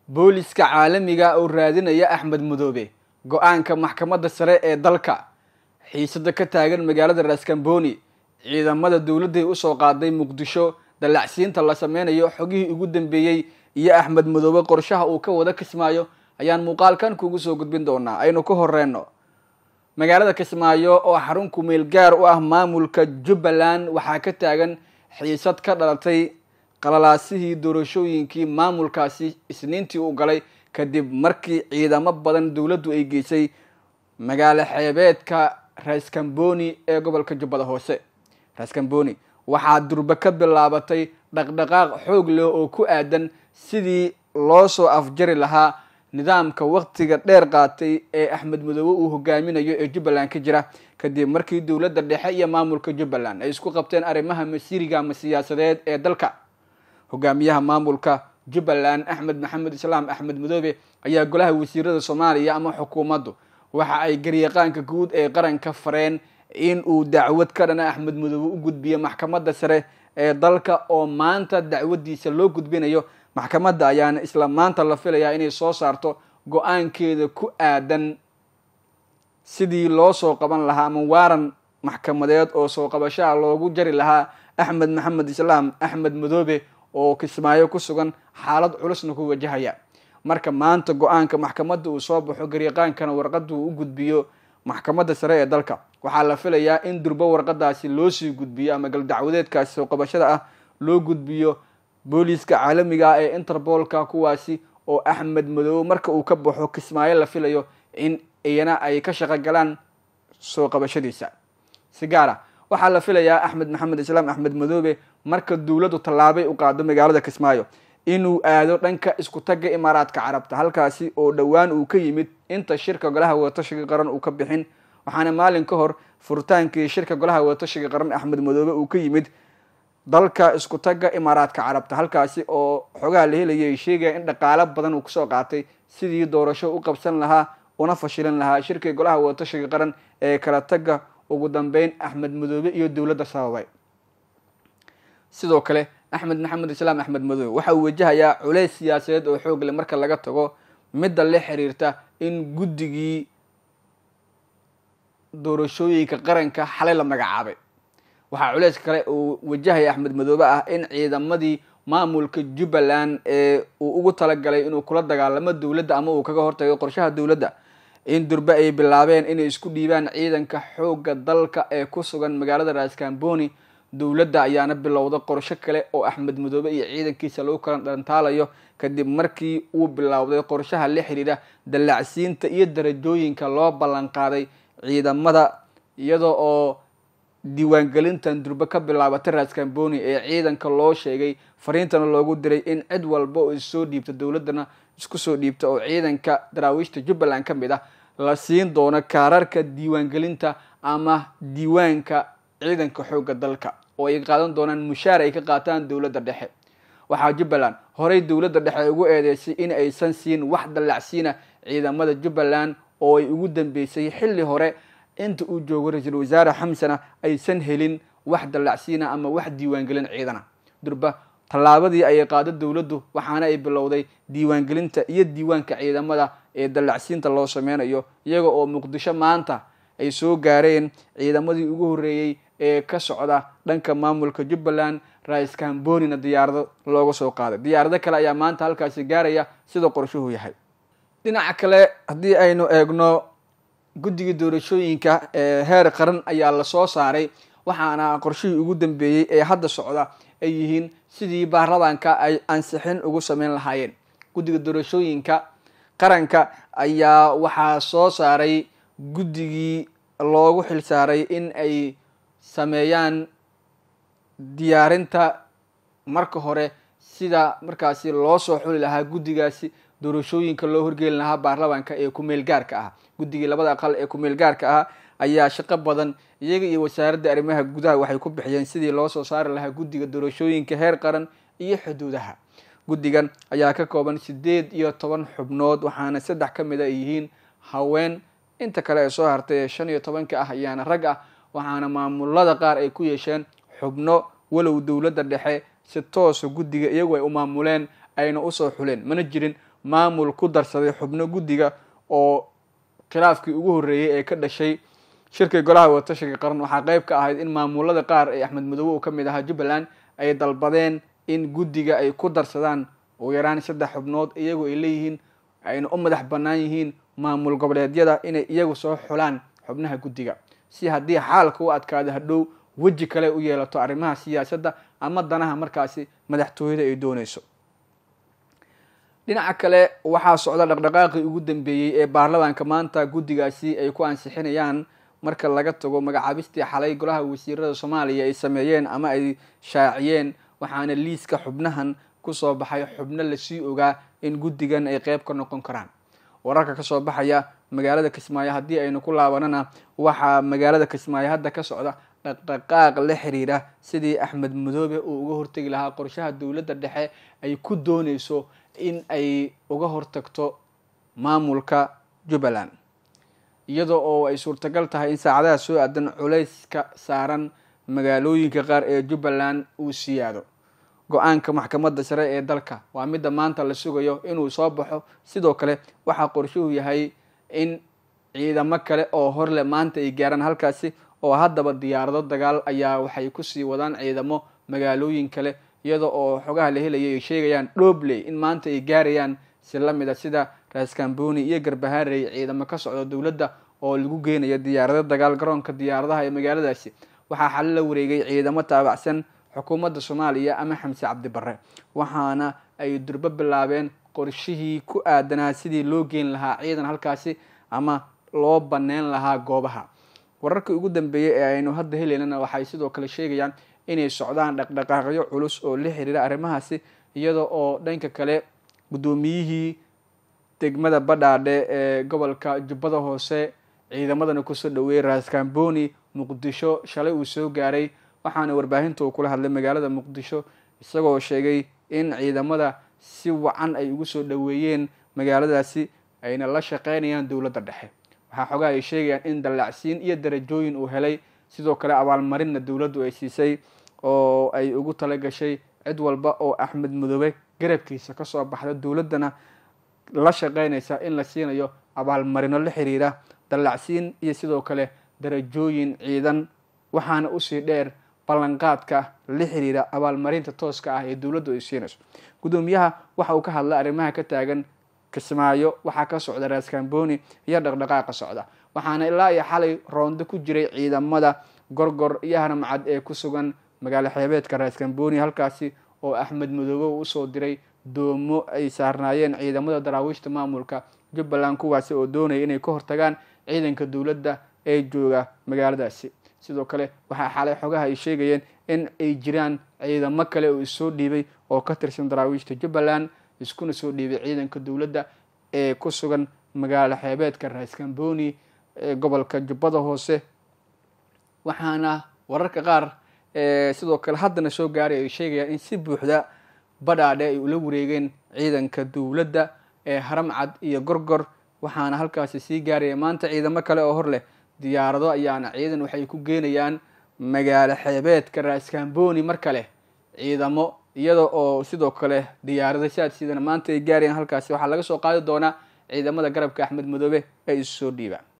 booliska caalamiga oo raadinaya axmed madoobe go-aanka maxkamadda sare ee dalka xiisada ka taagan magaalada raskamboni ciidamada dowladday usoo qaaday muqdisho dallacsiinta la sameynayo xogihii ugu dambeeyey iyo axmed madoobe qorshaha uu ka wada kismaayo ayaan muuqaalkan kugu soo gudbin doonaa aynu ku horeyno magaalada kismaayo oo xarun kumeel gaar u ah maamulka jubbaland waxaa ka taagan xiisad ka dhalatay qalalaasihii doorashooyinkii maamulkaasi isniintii u galay kadib markii ciidamo badan dowladdu ay geysay magaalo xeebeedka raskamboni ee gobolka jubbada hoose raskamboni waxaa durbe ka bilaabatay dhaqdhaqaaq xoog leh oo ku aadan sidii loo soo afjari lahaa nidaamka waktiga dheer qaatay ee axmed madoobe uu hogaaminayo ee jubbaland ka jira kadib markii dowladda dhexe iyo maamulka jubbaland ay isku qabteen arrimaha masiiriga ama siyaasadeed ee dalka hogaamiyaha maamulka jubbaland axmed maxamed islaam axmed madoobe ayaa golaha wasiirada soomaaliya ama xukuumaddu waxa ay garyaqaanka guud ee qaranka fareen in uu dacwad ka dhana axmed madoobe u gudbiyo maxkamadda sare ee dalka oo maanta dacwadiisa loo gudbinayo maxkamadda ayaana isla maanta la filayaa inay soo saarto go-aankeeda ku aadan sidii loo soo qaban lahaa ama waaran maxkamadeed oo soo qabashaha loogu jari lahaa axmed maxamed islaam axmed madoobe oo kismaayo ku sugan xaalad culusna ku wajahaya marka maanta go-aanka maxkamadda uu soo baxo garyaqaankana warqada uu u gudbiyo maxkamadda sare ee dalka waxaa la filayaa in durbo warqadaasi loo sii gudbiyo ama galdacwadeedkaasi soo qabashada ah loo gudbiyo booliiska caalamiga ah ee interbolka kuwaasi oo axmed madoobe marka uu ka baxo kismaayo la filayo in iyana ay ka shaqo galaan soo qabashadiisa si gaar ah waxaa la filayaa axmed maxamed islaam axmed madoobe marka dowladdu tallaabay u qaado magaalada kismaayo inuu aado dhanka isku tagga imaaraadka carabta halkaasi oo dhowaan uu ka yimid inta shirka golaha wadatashiga qaran uu ka bixin waxaana maalin ka hor furitaankii shirka golaha wadatashiga qaran axmed madoobe uu ka yimid dalka isku tagga imaaraadka carabta halkaasi oo xogaha la helayay ay sheegaya in dhaqaalo badan uu kusoo qaatay sidii doorasho u qabsan lahaa una fashilin lahaa shirkii golaha wadatashiga qaran ee kala tagga ugu dambeyn axmed madoobe iyo dowladda sababay sidoo kale axmed maxamed islaam axmed madoobe waxa uu wajahayaa culeys siyaasadeed oo xoog leh marka laga tago midda la xiriirta in guddigii doorashooyinka qaranka xalay la magacaabay waxaa culeys kale uu wajahaya axmed madoobe ah in ciidamadii maamulka jubbaland ee uu ugu talagalay inuu kula dagaalamo dowladda ama uu kaga hortago qorshaha dowladda in durbe ay bilaabeen inay isku dhiibaan ciidanka xoogga dalka ee ku sugan magaalada raskamboni dowladda ayaana bilowda qorsho kale oo axmed madoobe iyo ciidankiisa lagu kala dhantaalayo kadib markii uu bilowday qorshaha la xiriira dallacsiinta iyo darajooyinka loo ballan qaaday ciidamada iyada oo diiwaangelintan durbe ka bilaabatay raskamboni ee ciidanka loo sheegay fariintana loogu diray in cid walba oo issoo dhiibta dowladdana isku soo dhiibta oo ciidanka daraawiishta jubbaland ka mid ah la siin doono kaararka diiwaangelinta ama diiwaanka ciidanka xoogga dalka oo ay qaadan doonaan mushaar ay ka qaataan dowladda dhexe waxaa jubbaland horey dowladda dhexe ugu eedeysay in aysan siin wax dallacsiina ciidamada jubbaland oo ay ugu dambeysay xilli hore inta uu joogo ra-iisul wasaare xamsana aysan helin wax dallacsiina ama wax diiwaangelin ciidana durba tallaabadii ayay qaado dowladdu waxaana ay bilowday diiwaangelinta iyo diiwaanka ciidamada ee dallacsiinta loo sameynayo iyaga oo muqdisho maanta ay soo gaareen ciidamadii ugu horreeyey ee ka socda dhanka maamulka jubbaland raiskambonina diyaarado looga soo qaaday diyaarado kale ayaa maanta halkaasi gaaraya sida qorshuhu yahay dhinaca kale haddii aynu eegno guddigii doorashooyinka ee heer qaran ayaa lasoo saaray waxaana qorshihii ugu dambeeyey ee hadda socda ay yihiin sidii baarlamaanka ay ansixin ugu sameyn lahaayeen guddiga doorashooyinka qaranka ayaa waxaa soo saaray guddigii loogu xil saaray in ay sameeyaan diyaarinta marka hore sida markaasi loo soo xuli lahaa guddigaasi doorashooyinka loo horgeeli lahaa baarlamaanka ee kumeel gaarka ah guddigii labada aqal ee kumeel gaarka ah ayaa shaqo badan iyaga iyo wasaaradda arrimaha gudaha waxay ku bixiyeen sidii loo soo saari lahaa guddiga doorashooyinka heer qaran iyo xuduudaha guddigan ayaa ka kooban sideed iyo toban xubnood waxaana saddex ka mid a ay yihiin haween inta kale ee soo hartay ee shan iyo tobanka ah ayaana rag ah waxaana maamulada qaar ay ku yeesheen xubno walow dowladda dhexe si toosa guddiga iyagu ay u maamuleen ayna usoo xuleen mana jirin maamul ku darsaday xubno guddiga oo khilaafkii ugu horreeyey ee ka dhashay shirkii golaha watashiga qaran waxaa qeyb ka ahayd in maamulada qaar ee axmed madoobe uu ka mid ahaa jubbaland ay dalbadeen in guddiga ay ku darsadaan ugu yaraan saddex xubnood iyagu ay leeyihiin ayna u madax bannaan yihiin maamul goboleedyada inay iyagu soo xulaan xubnaha guddiga si haddii xaalka u adkaado hadhow weji kale u yeelato arrimaha siyaasadda ama danaha markaasi madaxtooyada ay dooneyso dhinaca kale waxaa socda dhaqdhaqaaqii ugu dambeeyey ee baarlamaanka maanta guddigaasi ay ku ansixinayaan marka laga tago magacaabistii xalay golaha wasiirada soomaaliya ay sameeyeen ama ay shaaciyeen waxaana liiska xubnahan kusoo baxay xubno lasii ogaa in guddigan ay qeyb ka noqon karaan wararka kasoo baxaya magaalada kismaayo haddii aynu ku laabanana waxaa magaalada kismaayo hadda ka socda dhaqdhaqaaq la xiriira sidii axmed madoobe uu uga hortegi lahaa qorshaha dowladda dhexe ay ku dooneyso in ay uga hortagto maamulka jubbaland iyadoo oo ay suurtagal tahay in saacadaha soo aadan culayska saaran magaalooyinka qaar ee jubbaland uu siyaado go-aanka maxkamadda sare ee dalka waa midda maanta la sugayo inuu soo baxo sidoo kale waxaa qorshuhu yahay in ciidamo kale oo horle maanta ay gaaraan halkaasi oo haddaba diyaarado dagaal ayaa waxay kusii wadaan ciidamo magaalooyin kale iyada oo xogaha la helaya ay sheegayaan dhobley in maanta ay gaarayaan si lamid a sida raskamboni iyo garbaharey ciidamo ka socda dowladda oo lagu geenayo diyaarado dagaal garoonka diyaaradaha ee magaaladaasi waxaa xali la wareegay ciidamo taabacsan xukuumadda soomaaliya ama xamse cabdi barre waxaana ay durbo bilaabeen qorshihii ku aadanaa sidii loo geen lahaa ciidan halkaasi ama loo baneyn lahaa goobaha wararkii ugu dambeeyey ee aynu hadda helaynana waxay sidoo kale sheegayaan inay socdaan dhaqdhaqaaqyo culus oo la xiriira arrimahaasi iyada oo dhanka kale guddoomiyihii degmada badhaadhe ee gobolka jubbada hoose ciidamadana kusoo dhaweeyey raskamboni muqdisho shalay uu soo gaaray waxaana warbaahinta uu kula hadlay magaalada muqdisho isagoo sheegay in ciidamada si wacan ay ugu soo dhaweeyeen magaaladaasi ayna la shaqeynayaan dowladda dhexe waxaa xogaha ay sheegayaan in dallacsiin iyo darajooyin uu helay sidoo kale abaalmarinna dowladdu ay siisay oo ay ugu tala gashay cid walba oo axmed madoobe garabkiisa kasoo baxda dowladdana la shaqeynaysa in la siinayo abaalmarino la xiriira dallacsiin iyo sidoo kale darajooyin ciidan waxaana usii dheer ballanqaadka la xiriira abaalmarinta tooska ah ee dowladdu ay siinayso guddoomiyaha waxa uu ka hadlay arrimaha ka taagan kismaayo waxaa ka socda raskamboni iyo dhaqdhaqaaqa socda waxaana ilaa iyo xalay roondo ku jiray ciidamada gorgor iyo haramcad ee ku sugan magaalo xeebeedka raskamboni halkaasi oo axmed madoobe uu usoo diray doomo ay saarnaayeen ciidamada daraawiishta maamulka jubbaland kuwaasi oo doonaya inay ka hortagaan ciidanka dowladda ee jooga magaaladaasi sidoo kale waxaa xalay xogaha ay sheegayeen in ay jiraan ciidamo kale oo issoo dhiibay oo ka tirsan daraawiishta jubbaland iskuna soo dhiibay ciidanka dowladda ee ku sugan magaalo xeebeedka raskamboni ee gobolka jubbada hoose waxaana wararka qaar sidoo kale haddana soo gaaray ay sheegayaan in si buuxda badhaadhe ay ula wareegeen ciidanka dowladda ee haramcad iyo gorgor waxaana halkaasi sii gaaraya maanta ciidamo kale oo hor leh diyaarado ayaana ciidan waxay ku geenayaan magaalo xeebeedka raskamboni mar kale ciidamo iyada oo sidoo kale diyaarado saadsiidana maanta ay gaarayaan halkaasi waxaa laga soo qaadi doonaa ciidamada garabka axmed madoobe ee isu soo dhiiba